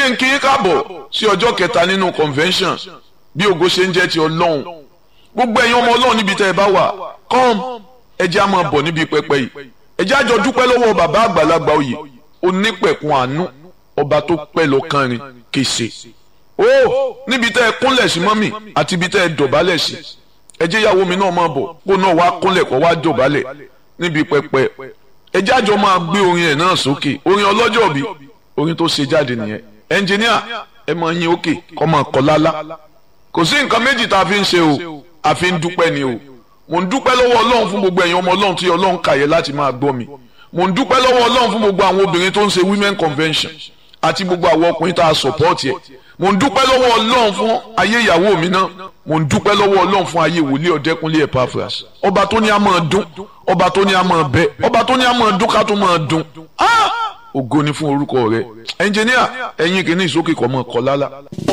jẹ́ n kí yín káàbọ̀ sí ọjọ́ kẹta nínú convention bí ògo ṣe ń jẹ́ ti ọlọ́run gbogbo ẹ̀yin ọmọ ọlọ́run níbi tẹ́ ẹ bá wà come ẹ jẹ́ á máa bọ̀ níbi pẹpẹ yìí ẹ jẹ́ á jọ dúpẹ́ lọ́wọ́ bàbá àgbàlagbà oyè onípẹ̀kun àánú ọba tó pẹ́ lọ kánrin kése ó níbi tẹ́ ẹ kúnlẹ̀ sí mọ́mì àti ibi tẹ́ ẹ dọ̀bálẹ̀ sí ẹ jẹ́ ìyàwó mi náà máa bọ̀ kó náà wá kúnlẹ̀ kó wá dọ̀bálẹ̀ níbi pẹpẹ ẹ jẹ́ àjọ máa gbé orin ẹ̀ náà sókè orin ọlọ́jọ́ bí orin tó ṣe jáde nìyẹn ẹnjìníà ẹ máa yín òkè kọ́ máa kọ́ lálá kò sí nǹkan méjì tá a fi ń ṣe o a fi ń dúpẹ́ ni o mò ń dúpẹ́ lọ́wọ́ ọlọ́run fún gbogbo ẹ̀yin ọmọ ọlọ́run tí ọlọ́run kàyẹ láti máa gbọ́ mi mò ń dúpẹ́ lọ́wọ́ ọlọ́run fún gbogbo àwọn obìnrin tó ń ṣe women convention àti gbogbo àwọn ọkùnrin tá a support yẹ mò ń dúpẹ́ lọ́wọ́ ọlọ́run fún ayé ìyàwó mi náà mò ń dúpẹ́ lọ́wọ́ ọlọ́run fún ayé wòlíì ọ̀dẹ́kunlé Epaphras ọba tó ní a máa dún ọba tó ní a máa bẹ ọba tó ní a máa dún ká tó máa dún ògo ni fún orúkọ rẹ ẹnjìníà ẹ̀yin kìíní ìsókè kọ́ mọ́ kọ́ lálá.